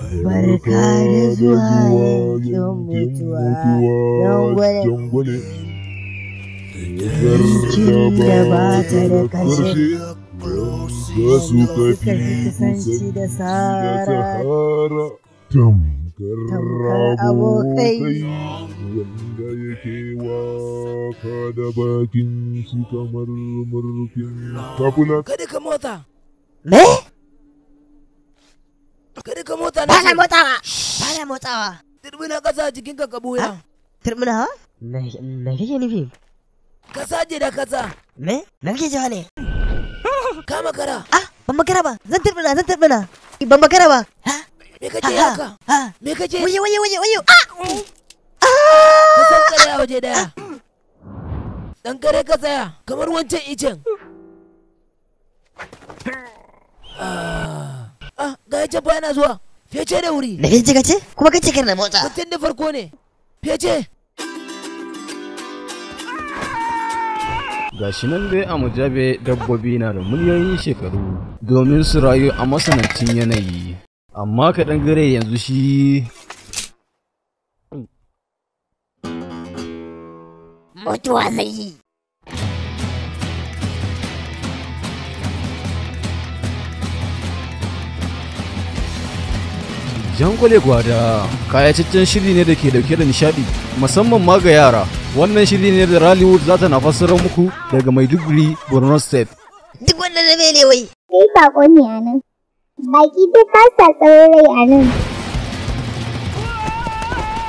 Barka da zuwa yankin mutuwa, jangwale. jangwale. Cikin da ba ta da kashe, Za su suka fi kafi kusanci da Sahara. Sahara. Tamkar Tamkar abokai. wanda yake waka da bakin shi kamar murfin kafuna. Kada ka motsa. Me? Kada ka motsa Ba na na motsawa! Ba na motsawa! Turbina kasa jikinka ka buya. Turmina ha? Me me kake nufi? Ka saje da kasa. Me? Me kake cewa ne? Ka makara. Ah, ban makara ba, zan turmina, zan turmina. Ban makara ba. Ha? Me kace Ha, haka? ha. Me kace? Wayo, wayo, wayo, wayo. Ah! Ka san kare a waje daya. Dan kare ka tsaya kamar wancan icen. Ah, ah, ga ya fa yana zuwa. Fece da wuri. Me kake kace? Kuma kace kar na motsa. Mutum da farko ne. Fece. Gashi nan dai a mujabe dabbobi na da miliyoyin shekaru domin su rayu a masanancin yanayi. Amma kaɗan gare yanzu shi Mutuwa zai yi. Jangole Gwada kayataccen shiri ne da ke dauke da nishadi musamman ma ga yara. Wannan shiri ne da Rallywood za ta na fassarar muku daga Maiduguri, Borno State. Duk wanda na ne wai. Kai bako ne a nan. Baki duk ba sa tsawon rai a nan.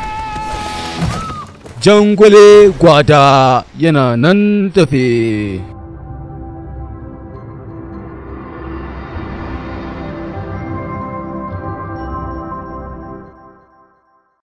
Jangole Gwada yana nan tafe.